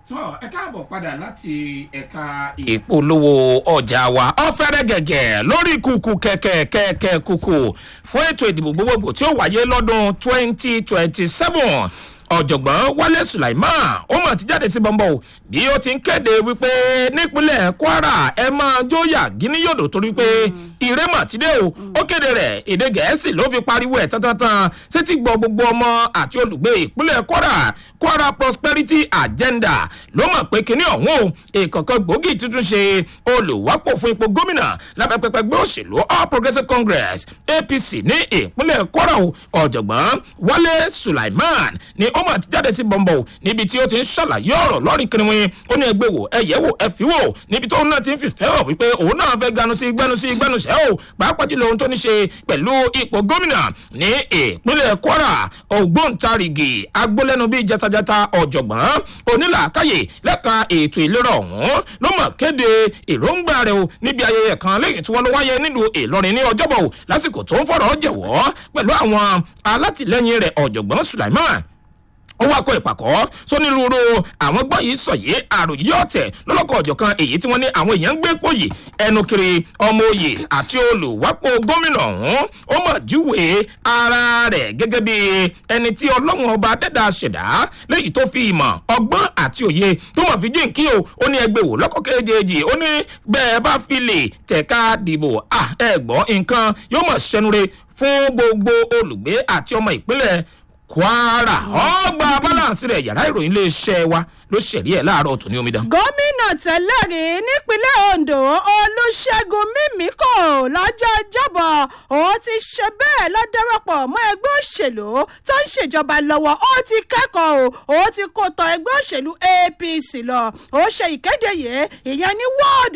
tọ́ ẹ káàbọ̀ padà láti ẹ̀ka ìpolówó ọjà wa ọ̀fẹ́rẹ́ gẹ̀gẹ̀ lórí kùkù kẹ̀kẹ́ kẹ̀kẹ́ kùkù fún ètò ìdìbò gbogbogbò tí ó wáyé lọ́dún twenty twenty seven ọ̀jọ̀gbọ́n wálé sulaiman ó mọ̀ ti jáde sí bọ́ńbọ́ o bí ó ti ń kéde wípé nípínlẹ̀ kwara ẹ máa jóyà gíní yòdò torí pé ìrẹ́mọ̀ ti dé o ó kéde rẹ̀ èdè gẹ̀ẹ́sì ló fi pariwo ẹ̀ tántán sétí gbọ́ gbogbo ọmọ àti olùgbé ìpínlẹ̀ kwara kwara prosperity agenda ló mọ̀ pé kíní ọ̀hún o ìkọ̀kan gbòógì tuntun ṣe olùwápò fún ipò gómìnà lábẹ́pẹ́pẹ́ gbé òṣèlú all progressives congress apc ní ìpínlẹ̀ kwara o ọ̀jọ̀gbọ́n wálé sulaiman ni ó mọ̀ ti jáde sí bọ̀m̀bọ̀ níbi tí ó ti ń ṣàlàyé ọ̀rọ̀ lọ́rìn kìnìún ó ní ẹgbẹ́ wò ẹ̀yẹ́ wò ẹ fi wò níbi tó náà ti ń fìfẹ́ hàn wípé òun náà fẹ́ ganu sí gbẹnu sí gbẹnu sẹ́ o pàápàá jùlọ ohun tó ní ṣe pẹ̀lú ipò gómìnà ní ìpínlẹ̀ kwara ògbóǹtarìgì agbólẹ́nu bíi jatajata ọ̀jọ̀gbọ́n onílàákàyè lẹ́ka ètò ìlera ọ̀hún ló mọ̀ kéde èròǹgbà rẹ̀ o níbi ayẹyẹ kan lẹ́yìn tí wọ́n lọ wáyé nílùú ìlọrin ní ọjọ́bọ̀ lásìkò tó ń fọ̀rọ̀ jẹ̀wọ́ pẹ̀lú àwọn alátìlẹyìn rẹ̀ ọ̀jọ̀gbọ́n sulaiman ó wá kọ ìpàkọ́ sónírúurú àwọn gbọ́ yìí sọ yìí àròyé ọ̀tẹ̀ lọ́lọ́kọ̀ ọ̀jọ̀kan èyí tí wọ́n ní àwọn èèyàn ń gbé pòyì ẹnu kiri ọmọ òye àti olùwápò gómìnà ọ̀hún ó mọ̀ júwe ara rẹ̀ gẹ́gẹ́ bí ẹni tí ọlọ́run ọba dẹ́dà ṣẹ̀dá léyìí tó fi ìmọ̀ ọgbọ́n àti òye tó mọ̀ fi jíǹkí o ó ní ẹgbẹ́ wò lọ́kọ̀ kejì ó ní bẹ́ẹ̀ bá fi lè tẹ̀ka dìbò ẹ gbọ́ nǹkan yóò mọ̀ ṣẹnure fún gbogbo olùgbé àti ọmọ ìpínlẹ̀ kwara ọgbà balance rẹ yàrá ìròyìn iléeṣẹ́ wa ló ṣẹ̀rí ẹ̀ láàárọ̀ tó ní omidan. gómìnà tẹ́lẹ̀ rí nípínlẹ̀ ondo olùṣègùn mímíkò lọ́jọ́ ìjọba òun ti ṣe bẹ́ẹ̀ lọ darapọ̀ mọ́ ẹgbẹ́ òṣèlú tó ń ṣèjọba lọ́wọ́ ó ti kẹ́kọ̀ọ́ o ó ti kó tọ ẹgbẹ́ òṣèlú apc lọ ó ṣe ìkéde yìí ìyẹn ní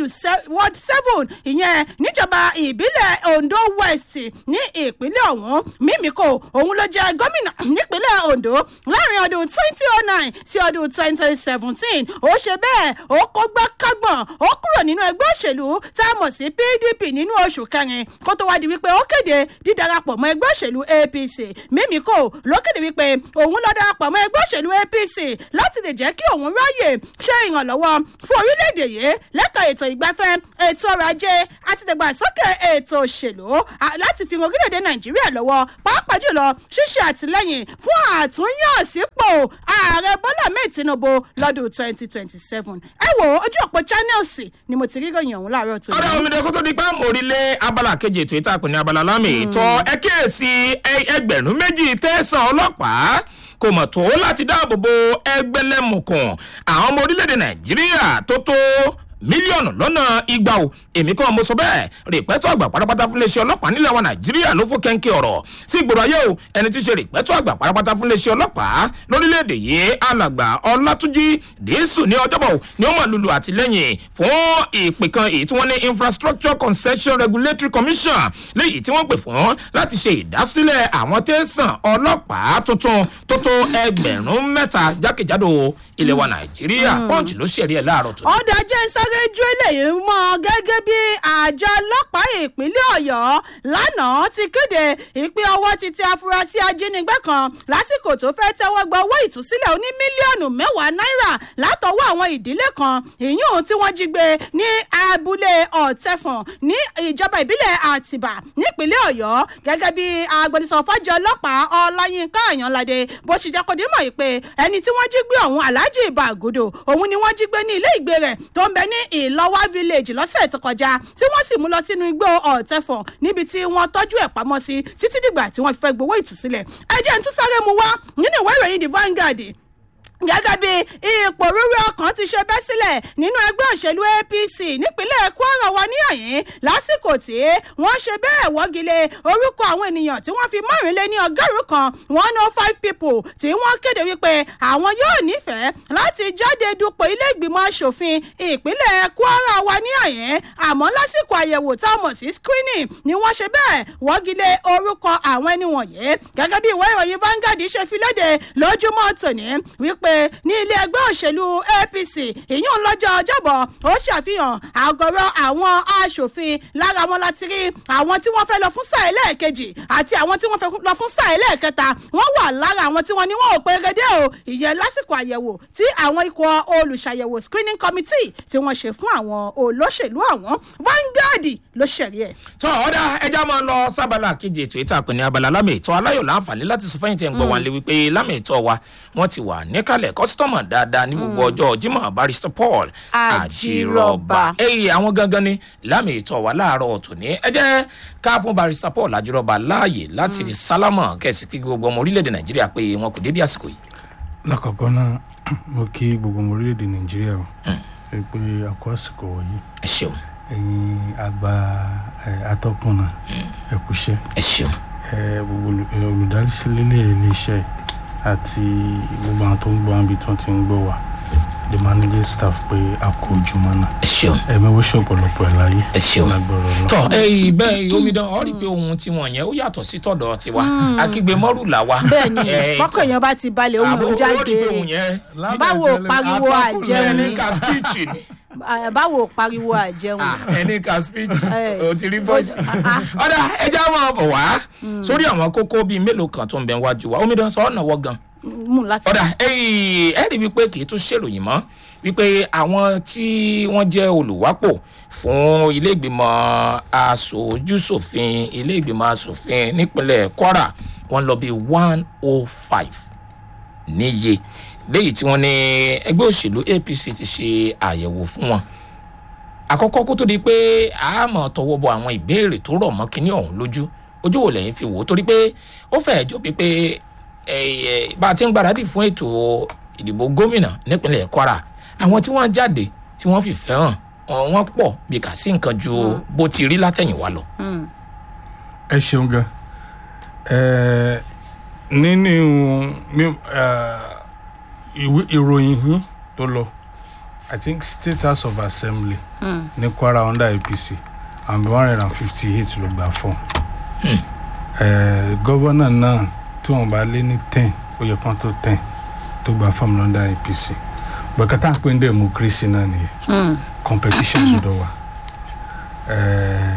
ward seven ìyẹn níjọba ìbílẹ̀ ondo west ní ìpínlẹ̀ ọ̀hún mímíkò òun ló jẹ́ gómìnà nípínlẹ̀ ondo láàrin ọdún twenty oh nine sí ọdún twenty seventeen ó ṣe bẹ́ẹ̀ ó kó gbá kágbọ̀n ó kúrò nínú ẹgbẹ́ òṣèlú tá a mọ̀ sí pdp nínú oṣù kẹrin kó tó wá di wípé ó kéde dídarapọ̀ mọ́ ẹgbẹ́ òṣèlú apc mímíkò ló kéde wípé òun lọ darapọ̀ mọ́ ẹgbẹ́ òṣèlú apc láti lè jẹ́ kí òun ráyè ṣe ìrànlọ́wọ́ fún orílẹ̀-èdè yìí lẹ́ka ètò ìgbafẹ́ ètò ọrọ̀ ajé àti ìdàgbàsókè ètò òṣèlú láti fi orílẹ̀-èdè nàìjíríà lọ́wọ́ pàápàá jùlọ ṣíṣe àtìlẹ́yìn fún àtúnyànsípò ààrẹ bọ́lá mẹ́ẹ̀ tinubu lọ́dún twenty twenty seven ẹ wo ojú ọ̀pọ̀ channels ni mo ti rí ròyìn ọ̀hún láàárọ̀ tó ọ̀rẹ́ omi dẹ́kun tó di pé àmórílé abala kejì ètò ìtàkùn ní abala lámì ìtọ́ ẹ kíyèsí ẹgbẹ̀rún méjì tẹ̀sán ọlọ́pàá kò mọ̀ tó láti dáàbò bo ẹgbẹ́lẹ́mùkùn àwọn ọmọ orílẹ̀-èdè nàìjíríà tó tó mílíọ̀nù lọ́nà igba o èmi kàn mo sọ bẹ́ẹ̀ rìpẹ́tọ́ àgbà pátápátá fún iléeṣẹ́ ọlọ́pàá nílẹ̀ wa nàìjíríà ló fún kẹ́ńkẹ́ ọ̀rọ̀ sí ìgboro ayé o ẹni tí í ṣe rìpẹ́tọ́ àgbà pátápátá fún iléeṣẹ́ ọlọ́pàá lórílẹ̀‐èdè yìí alàgbà ọlátúnjì dìísù ní ọjọ́bọ̀ ni ó mọ̀ lulu àtìlẹ́yìn fún ìpè kan èyí tí wọ́n ní infrastructure concession regulatory commission léyìí tí wọ́n pè fún láti ṣe ìdásílẹ̀ àwọn tẹ̀sán ọlọ́pàá tuntun tó tó ẹgbẹ̀rún mẹ́ta jákèjádò ilẹ̀ wa nàìjíríà pọ́ǹchì ló ṣẹ̀rí ẹ̀ láàárọ̀ tó. ọ̀dà jẹ́ sáré ju eléyìí mọ́ gẹ́gẹ́ bí àjọ ọlọ́pàá ìpínlẹ̀ ọ̀yọ́ lánàá ti kéde ìpín ọwọ́ ti tẹ afurasí ajínigbé kan lásìkò tó fẹ́ tẹ́wọ́ gba owó ìtúsílẹ̀ oní mílíọ̀nù mẹ́wàá náírà látọwọ́ àwọn ìdílé kan ìyún tí wọ́n jí gbé ní abúlé ọ̀tẹ̀fọ̀n ní ìjọba ìbílẹ̀ àtìbà nípínlẹ̀ ọ̀yọ́ gẹ́gẹ́ bí agbẹnusọ fájọ ọlọ́pàá ọláyínká àyànládé bó ṣe jẹ́ kó dé mọ̀ pé ẹni tí wọ́n jí gbé ọ̀hún aláàjì ìbàgòdò òun ni wọ́n jí gbé ní ilé ìgbé rẹ̀ tó ń bẹ ní ìlọ́wà village lọ́sẹ̀ tó kọjá tí wọ́n sì mú lọ sínú igbó ọ̀tẹ̀fọ̀n níbi tí wọ́n tọ́jú ẹ̀ pamọ́ sí títí dìgbà tí wọ́n fi fẹ́ gbowó ìtúsílẹ̀ ẹ jẹ́ ń tún sáré mu wá nínú ìwé ìròyìn the vanguard gẹ́gẹ́ bí ipò rúrí ọkàn ti ṣe bẹ́ sílẹ̀ nínú ẹgbẹ́ òṣèlú apc nípínlẹ̀ kwara wa ní àyín lásìkò tí wọ́n ṣe bẹ́ẹ̀ wọ́gilé orúkọ àwọn ènìyàn tí wọ́n fi márùnlé ní ọgọ́rùn kan one oh five people tí wọ́n kéde wípé àwọn yóò nífẹ̀ẹ́ láti jáde dupò ilé ìgbìmọ̀ asòfin ìpínlẹ̀ kwara wa ní àyín àmọ́ lásìkò àyẹ̀wò tá a mọ̀ sí screening ni wọ́n ṣe bẹ́ẹ̀ wọ́gilé orúkọ àwọn ẹni wọ̀nyí gẹ́gẹ́ bí ìwé ìròyìn vanguard ṣe fi léde lójúmọ́ tòní wípé wípé ní ilé ẹgbẹ́ òṣèlú apc ìyún lọ́jọ́ ọjọ́bọ̀ ó ṣàfihàn àgọ́rọ̀ àwọn aṣòfin lára wọn láti rí àwọn tí wọ́n fẹ́ lọ fún sáà ẹlẹ́ẹ̀kejì àti àwọn tí wọ́n fẹ́ lọ fún sáà ẹlẹ́ẹ̀kẹta wọ́n wà lára àwọn tí wọ́n ní wọn ò pérégedé o ìyẹn lásìkò àyẹ̀wò tí àwọn ikọ̀ olùṣàyẹ̀wò screening committee tí wọ́n ṣe fún àwọn olóṣèlú àwọn vanguard ló ṣẹ̀rí ẹ̀. tọ́ ọ̀dà ẹja máa lọ sábàlá kejì ètò ìta àpè ní abala lámì ìtọ́ aláyọ̀ láǹfààní láti sọ fẹ́yìntì ẹ̀ ń gbọ́ wa lé wípé lámì ìtọ́ wa wọ́n ti wà níkàlẹ̀ kọ́sítọ́mà dáadáa ní gbogbo ọjọ́ jimoh barrister paul Àjírọ̀bà. ẹ̀yìn àwọn gangan ni lámì ìtọ́ wa láàárọ̀ tòní ẹ jẹ́ ká fún barrister paul àjírọ̀bà láàyè láti sálámà kẹ̀sì kí gbogbo ọmọ orílẹ̀-èdè nàìjíríà pé wọn kò débi àsìkò yìí. lákọ̀ọ́kọ́ náà mo kí gbogbo ọmọ orílẹ̀-èdè nàìjíríà o ẹ pé àkó àsìkò wọ̀nyí ẹ ṣeun ẹ̀yin àgbà ẹ̀, atọ́kùnà ẹ kúṣẹ́ ẹ ṣeun ẹ, gbogbo olù- ẹ, olùdarísílẹ̀ iléeṣẹ́ àti gbogbo àwọn tó ń gbọ́ àbí tí wọ́n ti ń gbọ́ wa the managing staff pé a kó ojúmọ́ náà ẹ ṣeun ẹ̀mí ó ṣọ̀pọ̀lọpọ̀ ẹ̀ láyé Ẹ ṣeun. lágbọ̀rọ̀ lọ. tọ ẹyìn bẹ́ẹ̀ omidan ọ rí i pé ohun tiwọn yẹn ó yàtọ̀ sí tọ̀dọ̀ tiwa akígbe mọ́rù là wa. bẹ́ẹ̀ ni Eh, mọ́kàn èèyàn bá ti balẹ̀ ohun àbò ò ó jáde rí i pé ohun yẹn báwo pariwo àjẹun ẹni ni ka speech ni Ah, báwo pariwo àjẹun Ah, ẹni ka speech Eh. o ti rí voice. Ah, ah. ọ̀dà ẹja máa bọ̀ wá sórí àwọn kókó bíi mélòó kan tó ń bẹ wájú wa omidan sọ ọ̀nà wọ gan mú láti. ọ̀dà ẹ̀yìn ẹ̀ rí wípé kì í tún ṣèròyìn mọ́ wípé àwọn tí wọ́n jẹ́ olùwápò fún ilé ìgbìmọ̀ asojúṣòfin ilé ìgbìmọ̀ asòfin nípínlẹ̀ kwara wọ́n lọ bíi one oh five níye léyìí tí wọ́n ní ẹgbẹ́ òṣèlú apc ti ṣe àyẹ̀wò fún wọn àkọ́kọ́ kó tó di pé a mọ̀ tọwọ́ bọ àwọn ìbéèrè tó rọ̀ mọ́ kínní ọ̀hún lójú ojú wo lẹ́yìn fi wò ó torí pé ó fẹ́ẹ̀ jọ bíi pé ẹ, ẹ, bá a ti ń gbáradì fún ètò ìdìbò gómìnà nípínlẹ̀ kwara àwọn tí wọ́n jáde tí wọ́n fìfẹ́ hàn ọ, wọ́n pọ̀ bí kà sí nǹkan ju bó ti rí látẹ̀yìnwá lọ. ẹ ṣeun gan ẹ nínú mi- ẹ, ìwé ìròyìn yín tó lọ i think state house of assembly ní kwara under apc and one hundred and fifty eight ló gbà fún ẹ gọ́vọ́nà náà tí wọ́n bá lé ní ten ó yẹ kán tó ten tó gbà fún under apc gbọ̀kátà ń pè ní democracy náà nìyẹn competition gbọdọ̀ wà ẹ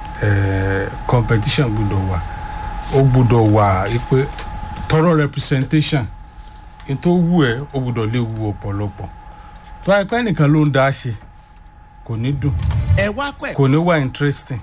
ẹ competition gbọdọ̀ wà ó gbọdọ̀ wà pé tọrọ representation n tó wù ẹ́ ó gbọdọ̀ lè wù ọ̀pọ̀lọpọ̀ tó àìpẹ́ nìkan ló ń dá ṣe kò ní dùn ẹ wá kọ́ ẹ̀ kò ní wà interesting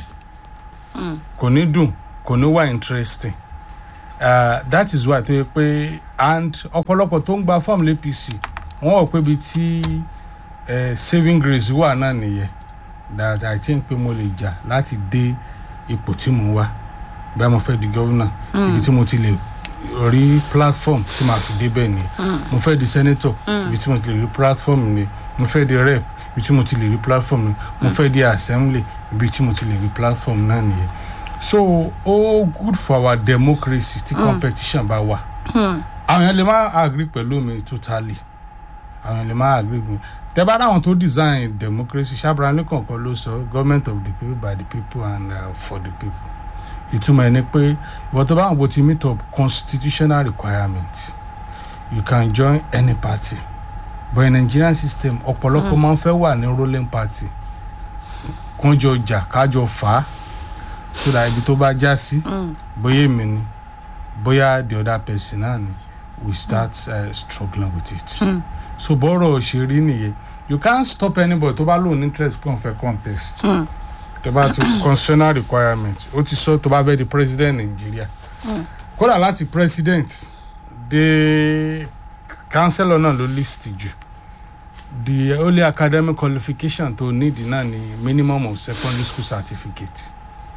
kò ní dùn kò ní wà interesting uh, that is why tó yẹ pé and ọ̀pọ̀lọpọ̀ tó ń gba fọ́ọ̀mù l'APC wọ́n wọ̀ pé ibi tí eh, saving grace wà náà nìyẹn that i think pé mo lè jà láti dé ipò tí mo wà bẹ́ẹ̀ mo fẹ́ di gọ́vùnà ibi tí mo ti lè rí platform tí màá fi débẹ̀ ni mo fẹ́ di senator ibi tí mo ti lè rí platform ni mo fẹ́ di rep ibi tí mo ti lè rí platform ni mo fẹ́ di assembly ibi tí mo ti lè rí platform náà nìyẹn so ó good for our democracy tí competition bá wà àwọn èèyàn lè má agree pẹ̀lú mi totally àwọn èèyàn lè má agree mi tẹ bá dáwọn tó design democracy ṣàbùrà ní kọ̀ọ̀kan ló sọ government of the people by the people and uh, for the people ìtumọ̀ ẹ̀ ni pé ìwọ tó bá wọn bó ti meet up constitutional requirement you can join any party but in nigerian system ọ̀pọ̀lọpọ̀ máa ń fẹ́ wà ní ruling party kán jọ jà kájọ fà á so that ibi tó bá já sí bóyá èmi ni bóyá the other person náà ni we start uh, struggling with it so bọ́rọ̀ òṣèré nìyẹn you can't stop anybody tó bá lóun interest pé òun fẹ́ contest tó bá ti constitutional requirement ó ti sọ tó bá fẹ́ di president nàìjíríà kódà láti president dé councillor náà ló list jù the only academic qualification tó need náà ni minimum of secondary school certificate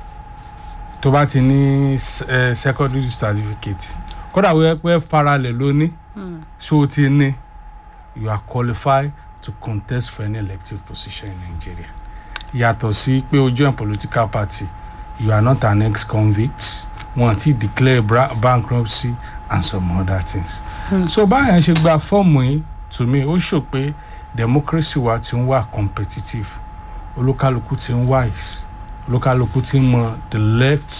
tó bá ti ní eh, secondary certificate kódà wíwẹ́ pé f parallel ló ní ṣó o ti ní you are qualified to contest for any elective position in nigeria yàtọ̀ sí pé o join political party you are not an ex-convict wọn ti declare bra- bankruptcy and some other things. Hmm. so báyẹn ṣe gba fọ́ọ̀mù yìí to me ó ṣò pé democracy wa ti ń wà competitive olúkálukú ti ń wise olúkálukú ti ń mọ the left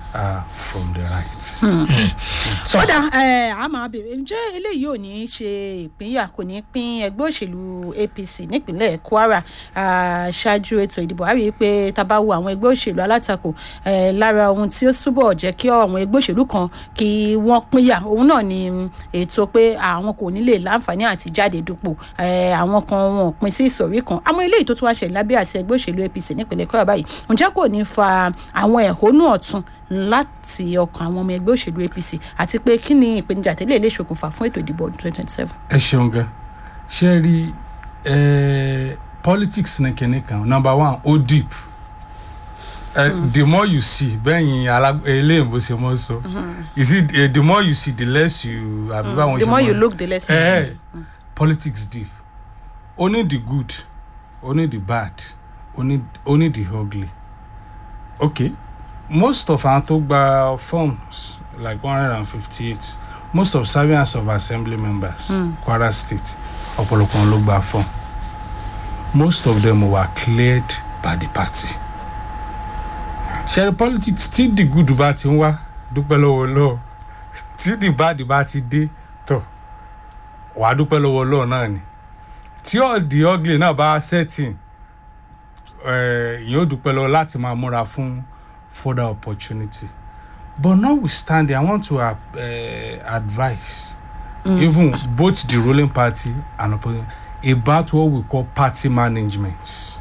are from the right. kódà ẹ a máa bèrè ǹjẹ́ eléyìí ò ní í ṣe ìpínyà kò ní í pín ẹgbẹ́ òṣèlú apc nípínlẹ̀ kwara ah, ṣáájú ètò ìdìbò a rí i pé tá a bá wo àwọn ẹgbẹ́ òṣèlú alátakò eh, lára ohun tí ó túbọ̀ jẹ́ kí àwọn ẹgbẹ́ òṣèlú kan kí wọ́n pínyà òun náà ni mm, ètò pé àwọn kò ní lè láǹfààní àti jáde dupò eh, àwọn kan wọn ò pín sí ìsọ̀rí kan àmọ́ eléyìí tó tún wá ṣẹlẹ̀ lábẹ́ àti ẹgbẹ́ òṣèlú apc nípínlẹ̀ kwara báyìí ǹjẹ́ kò ní fa àwọn ẹ̀hónú ọ̀tun láti ọkàn àwọn ọmọ ẹgbẹ́ òṣèlú apc àti pé kí ni ìpèníjà tẹ́lẹ̀ lè ṣokùnfà fún ètò ìdìbò ọdún twenty twenty seven. ẹ ṣeun gan ṣe rí eh, politics ní kinní kan number one ó deep uh, the more you see bẹ́yìn eléyìnbó ṣe mọ́ sọ is it uh, the more you see the less you àbí báwọn the ṣe more mọ́- you look the less you Eh, see. politics deep only the good only the bad only only the ugly okay most of our tó gba forms like one hundred and fifty-eight most of servants of assembly members Mm. kwara state ọ̀pọ̀lọpọ̀ wọn ló gba form most of them were cleared by the party ṣẹ́rí politics tí the good bá ti ń wá dúpẹ́ lọ́wọ́ lọ́wọ́ tí the bad bá ti dé tọ̀ wàá dúpẹ́ lọ́wọ́ lọ́wọ́ náà ni tí all the ugly náà bá setting ìyẹn ó dúpẹ́ lọ́wọ́ láti máa múra fún further opportunity but notwithstanding i want to uh, advise mm. even both the ruling party and opposition about what we call party management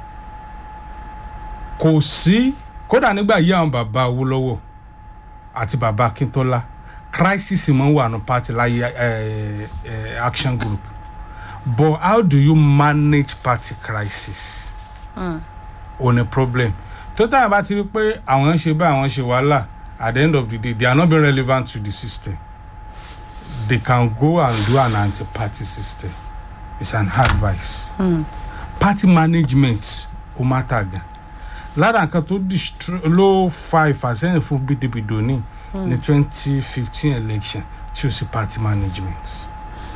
kò sí kódà nígbà yí àwọn bàbá awolowo àti bàbá akintola crisis mọ̀ ń wà ní party láyé uh, uh, action group but how do you manage party crisis Mm. ò ní problem tó táyà bá ti rí pé àwọn ń ṣe bá àwọn ń ṣe wàhálà at the end of the day they are not being relevant to the system they can go and do an anti-party system it's an advice Mm. party management ó má tà gan lára nǹkan tó distro- ló fa ìfàsẹ́yìn fún pdp doni ní twenty fifteen election tí ó sì party management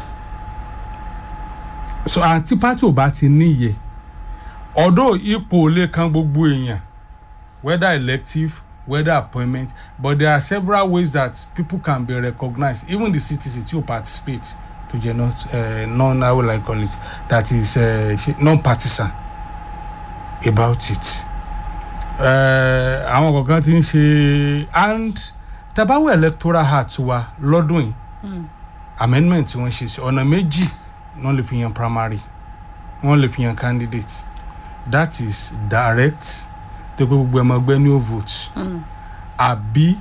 so àti party ò bá ti níyẹ ọdọ ipò lè kan gbogbo èèyàn whether elective whether appointment but there are several ways that people can be recognized even the citizen tí o participate to jẹ not uh, non how will i call it that is uh, non-partisan about it Eh, àwọn kọ̀ọ̀kan ti ń ṣe and tabawo electoral act wa lọ́dún yìí Mm. amendment tí wọ́n ṣe sí ọ̀nà méjì wọ́n lè fi yan primary wọ́n lè fi yan candidate that is direct tó pé gbogbo ẹmọ ẹgbẹ́ ní o vote Mm. àbí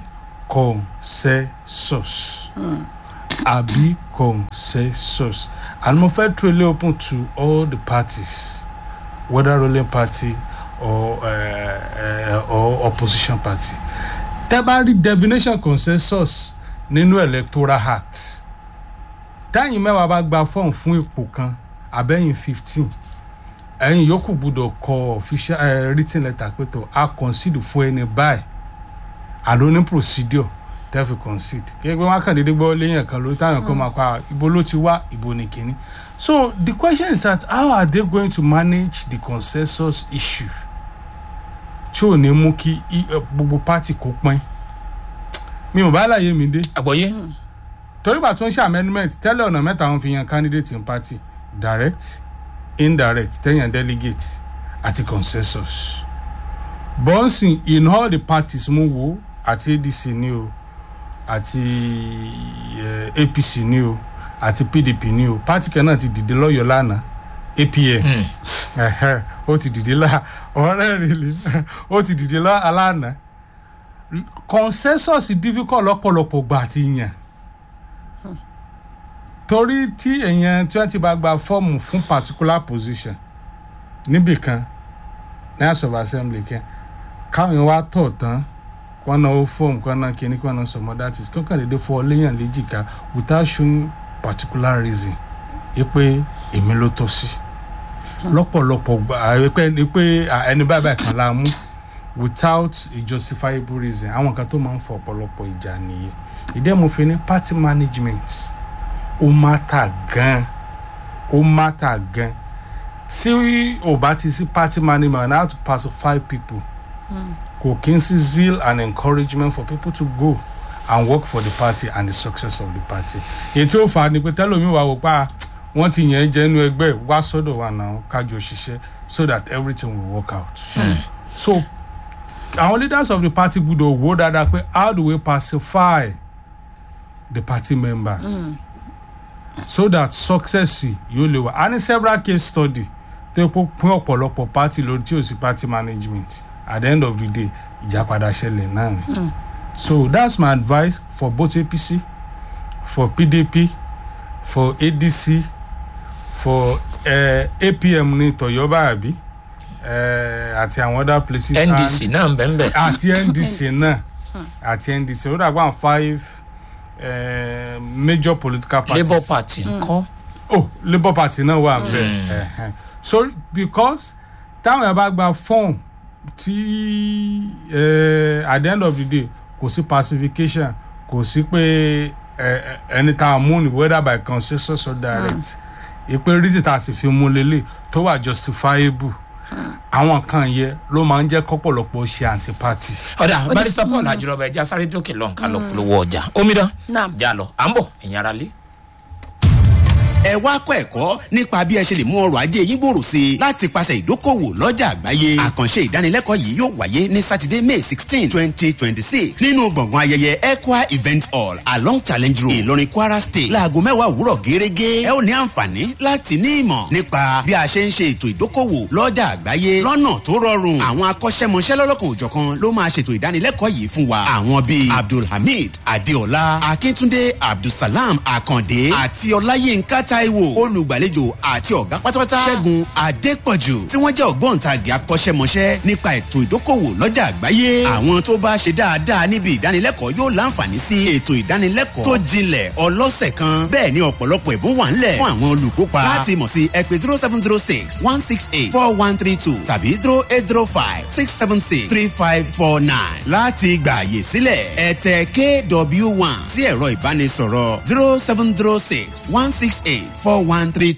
consensus Mm. àbí consensus and mo fẹ́ truly open to all the parties whether ruling party or, uh, uh, or opposition party tẹ́ bá rí definition consensus nínú electoral act táyìn mẹ́wàá bá gba fọ́ọ̀mù fún ipò kan àbẹ́yìn fifteen ẹ̀yin yòókù gbúdọ̀ kọ official uh, written letter pé tó a concede fún ẹni báyìí àló ní procedure tẹ́ fi concede kí ẹgbẹ́ wọn kàn déédéé gbọ́ léyìn kan lórí táwọn kan máa pa ibo ló ti wá ibo ní kínní so the question is that how are they going to manage the consensus issue tí ò ní mú kí i- eh, gbogbo party kó pín mi ò bá láyé mi dé àgbọ̀yé torí bá tún ṣe amendment tẹ́lẹ̀ ọ̀nà mẹ́ta wọn fi yan candidate in party direct indirect tẹ́yàn delegate àti consensus bọ́ǹsì in all the parties mú wo àti adc ní o àti eh, apc ní o àti pdp ní o party kan náà ti dìde lọ́yọ̀ọ́ lánàá apm ẹ̀hẹ́, ó ti dìde lá ọ̀rẹ́ rẹ̀ lè ó ti dìde lá alánàá consensus difficult lọ́pọ̀lọpọ̀ gbà àti yàn torí tí èèyàn tí wọ́n ti bá gba fọ́ọ̀mù fún particular position níbì kan ní house of assembly kan káwọn èèyàn wá tọ̀ tán kí wọ́n náà ó fọ́ọ̀mù kí wọ́n náà kíní kí wọ́n náà sọmọ that is kí wọ́n kàn déédéé fọ́ léyàn léjìká without showing particular reason yí pé èmi ló tọ́ sí lọ́pọ̀lọpọ̀ gbà ẹ pé ẹ pé à, ẹni báyìí báyìí kan la mú without a justifiable reason àwọn kan tó máa ń fọ ọ̀pọ̀lọpọ̀ ìjà nìyẹn ìdí ẹ̀ mo fi ní party management ó mátà gan ó mátà gan tí ò bá ti sí party management and how to pacify people kò kí n sí zeal and encouragement for people to go and work for the party and the success of the party èyí tí ó fà á ni pé tẹ́lómi wà wò pa wọ́n ti yẹn jẹ́ inú ẹgbẹ́ wá sọ́dọ̀ wa náà kájọ ṣiṣẹ́ so that everything will work out. so àwọn leaders of the party gbọ́dọ̀ wò dáadáa pé how do we pacify the party members. Mm. so that success yóò lè wà a ní several case study tó pọ̀ pín ọ̀pọ̀lọpọ̀ party lórí tí ò sí party management at the end of the day ìjà padà ṣẹlẹ̀ náà ni. so that's my advice for both apc for pdp for adc for uh, apm ní tọyọba àbí uh, àti àwọn other places. ndc náà ń bẹ́ẹ̀ bẹ́ẹ̀. àti ndc náà àti ndc ó dàgbà àwọn five uh, major political parties. labour party ńkọ́. oh labour party náà wà bẹ́ẹ̀ so because táwọn yẹn bá gba form tí uh, at the end of the day kò sí pacification kò sí pé ẹni tá a mú ni whether by consensus or direct ìpè reason tá a sì fi mú lélẹ̀ tó wà justifiable àwọn kan yẹ ló máa ń jẹ́ kọ́pọ̀lọpọ̀ ṣe anti party. ọ̀dà barista paul ajurọba ẹja sáré dókè lọ́nkà lọ polówó ọjà omidan Naam. já lọ à ń bọ̀ ẹ̀yin ara lé. ẹ wá kọ́ ẹ̀kọ́ nípa bí ẹ ṣe lè mú ọrọ̀ ajé yín gbòòrò sí i láti pàṣẹ ìdókòwò lọ́jà àgbáyé àkànṣe ìdánilẹ́kọ̀ọ́ yìí yóò wáyé ní sátidé may sixteen twenty twenty six nínú gbọ̀ngàn ayẹyẹ equa event hall along challenge road ìlọrin kwara state láago mẹ́wàá òwúrọ̀ gẹ́gẹ́ ẹ ó ní àǹfààní láti ní ìmọ̀ nípa bí a ṣe ń ṣe ètò ìdókòwò lọ́jà àgbáyé lọ́nà tó rọrùn àwọn akọ́ṣẹ́mọṣẹ́ lọ́lọ́kan òjọ̀kan ló máa ṣètò ìdánilẹ́kọ̀ọ́ yìí fún wa àwọn bíi abdulhamid adeola akíntúndé abdulsalam akande àti ọláyínká taiwo olùgbàlejò àti ọ̀gá pátápátá ṣẹ́gun adépọ̀jù tí wọ́n jẹ́ ògbóǹtagì akọ́ṣẹ́mọṣẹ́ nípa ètò ìdókòwò lọ́jà àgbáyé àwọn tó bá ṣe dáadáa níbi ìdánilẹ́kọ̀ọ́ yóò láǹfààní sí ètò ìdánilẹ́kọ̀ọ́ tó jinlẹ̀ ọlọ́sẹ̀ kan bẹ́ẹ̀ ni ọ̀pọ̀lọpọ̀ ìbún wà ńlẹ̀ fún àwọn olùkópa láti mọ̀ sí ẹ pé zero seven zero six one six eight four one three two tàbí zero eight zero five six seven six three five four nine láti gbà àyè sílẹ̀ ẹ tẹ kw one sí ẹ̀rọ ìbánisọ̀rọ̀ zero seven zero six one six eight four one three two